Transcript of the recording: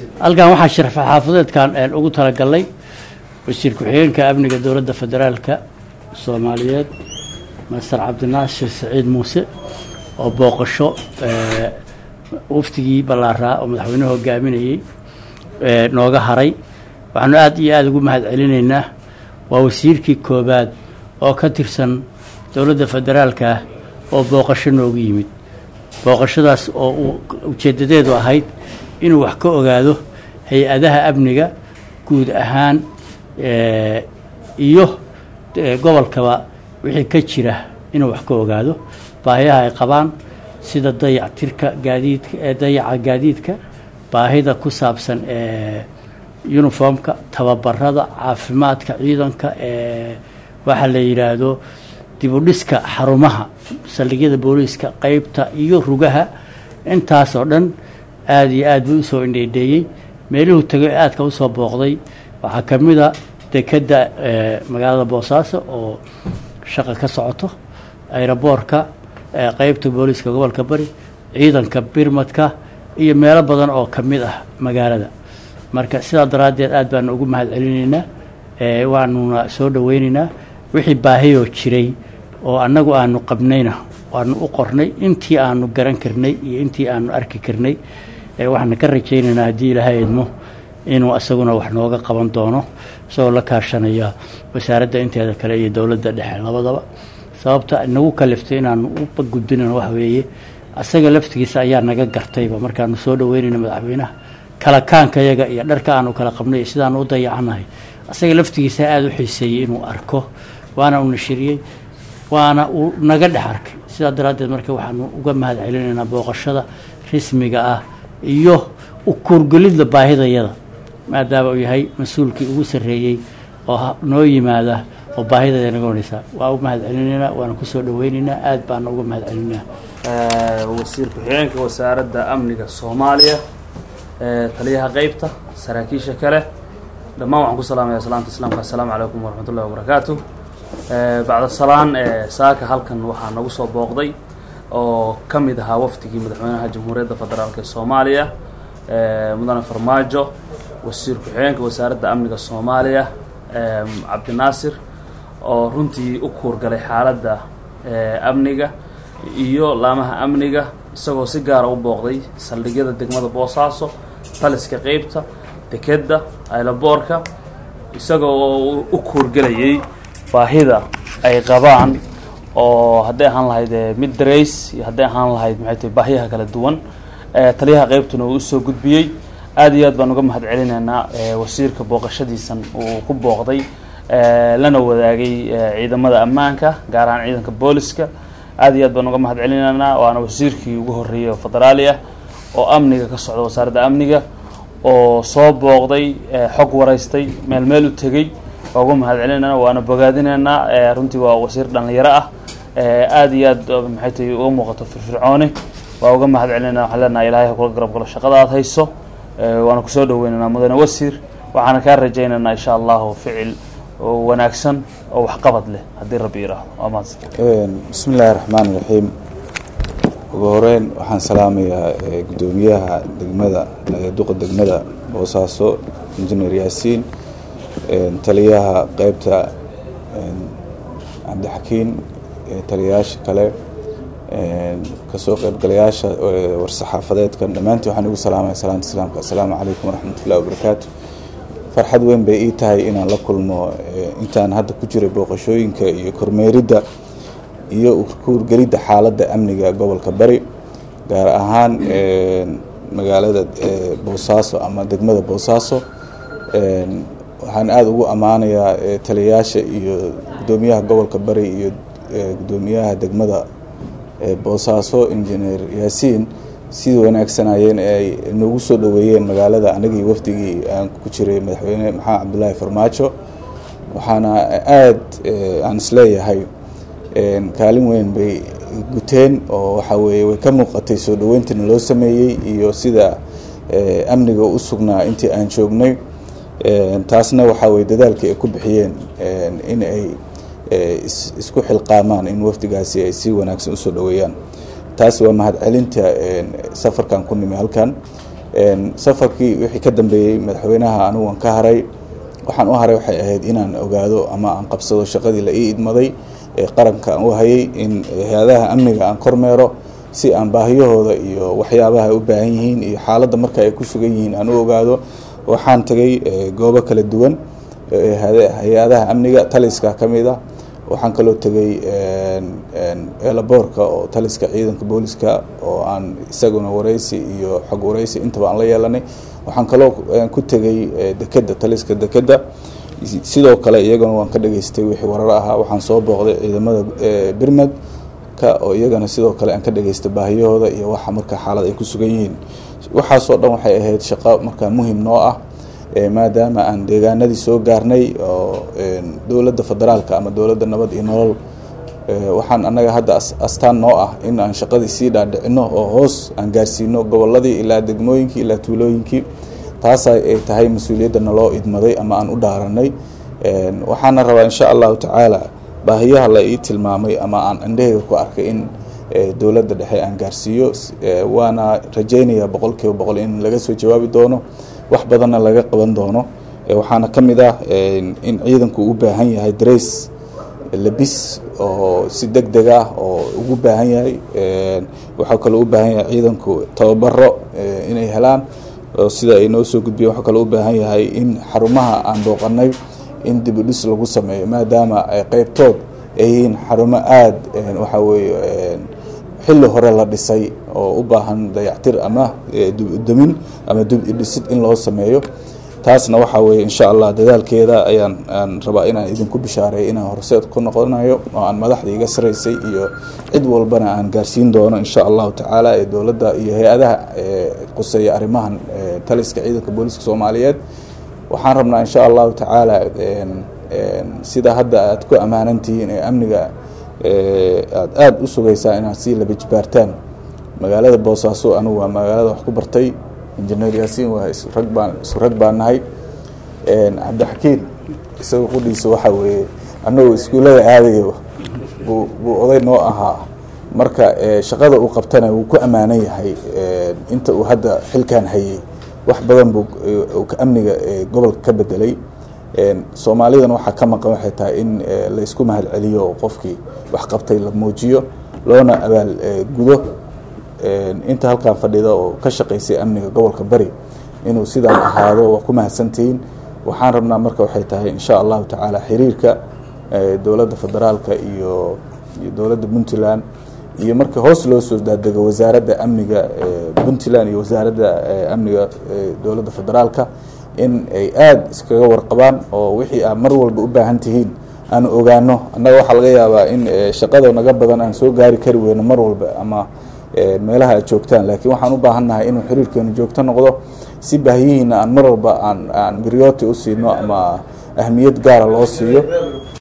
halkan waxaa sharafa xaafadeedkan ugu talagalnay wasiir ku-xigeenka amniga dowladda federaalka soomaaliyeed master cabdinaasir saciid muuse oo booqasho waftigii ballaaraa oo madaxweynuhu hogaaminayey nooga haray waxaanu aada iyo aada ugu mahad celinaynaa waa wasiirkii koobaad oo ka tirsan dowladda federaalka oo booqasho noogu yimid booqashadaas oo uu ujeedadeedu ahayd inuu wax ka ogaado hay-adaha amniga guud ahaan iyo gobolkaba wixii ka jira inuu wax ka ogaado baahiyaha ay qabaan sida dayactirka gaadiidka dayaca gaadiidka baahida ku saabsan uniformka tababarada caafimaadka ciidanka waxaa la yidhaahdo dibudhiska xarumaha saldhigyada booliiska qeybta iyo rugaha intaasoo dhan aada iyo aad buu usoo indheydheeyey meeluhu tegay aadka usoo booqday waxaa ka mid a dekedda magaalada boosaaso oo shaqa ka socoto ayroboorka qeybta booliiska gobolka bari ciidanka birmadka iyo meelo badan oo ka mid ah magaalada marka sidaa daraaddeed aad baanu ugu mahad celinaynaa waanuna soo dhaweynaynaa wixii baahiyoo jiray oo annagu aanu qabnayna waanu u qornay intii aanu garan karnay iyo intii aanu arki karnay waxaana ka rajaynaynaa haddii ilaahay idmo inuu isaguna wax nooga qaban doono isagoo la kaashanaya wasaaradda inteeda kale iyo dowladda dhexe labadaba sababta nagu kaliftay inaanu u gudbinano wax weeye asaga laftigiisa ayaa naga gartayba markaanu soo dhaweynayna madaxweynaha kala kaankayaga iyo dharka aanu kala qabnay iyo sidaanu u dayacanahay asaga laftigiisa aada u xiiseeyey inuu arko waana u nashiriyey waana uu naga dhex arkay sidaa daraaddeed marka waxaanu uga mahad celinaynaa booqashada rismiga ah iyo u kuurgelidda baahidayada maadaama uu yahay mas-uulkii ugu sarreeyey oo noo yimaada oo baahidayda naga wanaysaa waa u mahad celinaynaa waana kusoo dhaweynaynaa aad baana uga mahad celinaynaa wasiir ku-xigeenka wasaaradda amniga soomaaliya taliyaha qeybta saraakiisha kale dhammaan waxaan ku salaamaya salaamta islaamka assalaamu calaykum waraxmat ullahi wabarakaatu bacda salaan saaka halkan waxaa nagu soo booqday oo ka mid ahaa wafdigii madaxweynaha jamhuuriyadda federaalk ee soomaaliya mudane farmaajo wasiir ku-xigeenka wasaaradda amniga soomaaliya cabdinaasir oo runtii u kuurgalay xaaladda amniga iyo laamaha amniga isagoo si gaara u booqday saldhigyada degmada boosaaso taliska qeybta dekedda aylaboorka isagoo u kuurgelayay baahida ay qabaan oo hadday ahaan lahayd mid darays iyo hadday ahaan lahayd maxay tahay baahiyaha kala duwan taliyaha qeybtuna uu usoo gudbiyey aada iyo aad baan uga mahad celinaynaa wasiirka booqashadiisan uu ku booqday lana wadaagay ciidamada ammaanka gaar ahaan ciidanka booliska aada iyo aad baan uga mahad celinaynaa waana wasiirkii ugu horreeyey oo federaali ah oo amniga ka socda wasaaradda amniga oo soo booqday xog waraystay meel meel u tegey waa uga mahad celinayna waana bogaadinaynaa runtii waa wasiir dhalinyaro ah aada iyo aad maxay tahay uga muuqato firfircooni waa uga mahad celinayna waxaan leenahay ilahay ha kula garab galo shaqada aad hayso waana kusoo dhaweynaynaa mudane wasiir waxaana kaa rajaynaynaa insha allahu ficil wanaagsan oo waxqabad leh haddii rabbi yiraahdo waa mahadsan bismi illaahi raxmaan iraxiim ugu horeyn waxaan salaamayaa guddoomiyaha degmada duqa degmada boosaaso injineer yaasiin taliyaha qeybta cabdixakiin taliyayaasha kale kasoo qeybgalayaasha war-saxaafadeedkan dhammaantii waxaan ugu salaamaya salaanta islaamka assalaamu calaykum waraxmat ullahi wabarakaatu farxad weyn bay ii tahay inaan la kulmo intaan hadda ku jiray booqashooyinka iyo kormeeridda iyo kuurgelidda xaaladda amniga gobolka bari gaar ahaan magaalada boosaaso ama degmada boosaaso waxaan aada ugu ammaanayaa taliyayaasha iyo guddoomiyaha gobolka bari iyo guddoomiyaha degmada boosaaso injineer yaasiin sidii wanaagsanayeen ay noogu soo dhoweeyeen magaalada anagii wafdigii aan ku jiray madaxweyne maxamed cabdulaahi farmaajo waxaana aada aan isleeyahay kaalin weyn bay guteen oo waxa weeye way ka muuqatay soo dhaweyntina loo sameeyey iyo sida amniga u sugnaa intii aan joognay taasna waxaa weye dadaalkii ay ku bixiyeen in ay isku xilqaamaan in wafdigaasi ay si wanaagsan usoo dhaweeyaan taas waa mahad celinta safarkan ku nimi halkan safarkii wixii ka dambeeyey madaxweynaha anigu aan ka haray waxaan u haray waxay ahayd inaan ogaado ama aan qabsado shaqadii la ii idmaday ee qaranka aan u hayay in hay-adaha amniga aan kormeero si aan baahiyahooda iyo waxyaabaha ay u baahan yihiin iyo xaaladda marka ay ku sugan yihiin aan u ogaado waxaan tegay goobo kala duwan hay-adaha amniga taliska ka mid ah waxaan kaloo tegay eelaboorka oo taliska ciidanka booliska oo aan isaguna wareysi iyo xog wareysi intaba aan la yeelanay waxaan kaloo ku tegay dekeda taliska dekeda sidoo kale iyagana waan ka dhageystay wixii warar ahaa waxaan soo booqday ciidamada birmed ka oo iyagana sidoo kale aan ka dhageystay baahiyahooda iyo waxa marka xaalad ay ku sugan yihiin waxaasoo dhan waxay ahayd shaqo markaa muhim noo ah maadaama aan deegaanadii soo gaarnay oo dowladda federaalka ama dowladda nabad iyo nolol waxaan annaga hadda astaan noo ah in aan shaqadii sii dhaadhicino oo hoos aan gaarsiino goboladii ilaa degmooyinkii ilaa tuulooyinkii taas ay tahay mas-uuliyadda naloo idmaday ama aan u dhaaranay waxaana rabaa insha allahu tacaala baahiyaha la ii tilmaamay ama aan indhaheyga ku arkay in dowladda dhexe aan gaarsiiyo waana rajaynayaa boqol kiiba boqol in laga soo jawaabi doono wax badanna laga qaban doono waxaana ka mid ah in ciidanku u baahan yahay darays labis oo si deg deg ah oo ugu baahan yahay waxaa kaloo u baahan yahay ciidanku tababaro inay helaan sida ay noo soo gudbiyeen waxaa kaloo u baahan yahay in xarumaha aan booqanay in dib u dhis lagu sameeyo maadaama ay qeybtood ay yihiin xarumo aada waxaa weeye xilli hore la dhisay oo u baahan dayactir ama dumin ama dib udhisid in loo sameeyo taasna waxaa weeye insha allah dadaalkeeda ayaan aan rabaa inaan idinku bishaareeyo inaan horseed ku noqonayo oo aan madaxda iga saraysay iyo cid walbana aan gaarsiin doono insha allahu tacaala ee dowladda iyo hay-adaha quseeya arrimahan taliska ciidanka booliska soomaaliyeed waxaan rabnaa insha allahu tacaala sida hadda aad ku ammaanantihiin ee amniga aad aada u sugaysaa inaad sii labajbaartaan magaalada boosaaso anigu waa magaalada wax ku bartay injineer yaasiin waa israg baan isu rag baan nahay cabdixakiin isaga qudhiisa waxaa weeye annagoo iskuullada aadayo buu buu oday noo ahaa marka shaqada uu qabtana wuu ku ammaanan yahay inta uu hadda xilkan hayay wax badan buu amniga gobolka ka bedelay soomaalidana waxaa ka maqan waxay tahay in laysku mahad celiyo oo qofkii wax qabtay la muujiyo loona abaal gudo inta halkan fadhida oo ka shaqaysay amniga gobolka bari inuu sidaan ahaado waa ku mahadsantihiin waxaan rabnaa marka waxay tahay insha allahu tacaala xiriirka dowladda federaalka iyo iyo dowladda puntland iyo marka hoos loo soo daadego wasaaradda amniga puntland iyo wasaaradda amniga dowladda federaalka in ay aada iskaga warqabaan oo wixii aad mar walba u baahan tihiin aan ogaano annaga waxaa laga yaabaa in shaqada naga badan aan soo gaari kari weyno mar walba ama meelaha aad joogtaan laakiin waxaan u baahan nahay inuu xiriirkeenu joogto noqdo si baahiyihiina aan mar walba aan aan biryooti u siino ama ahmiyad gaara loo siiyo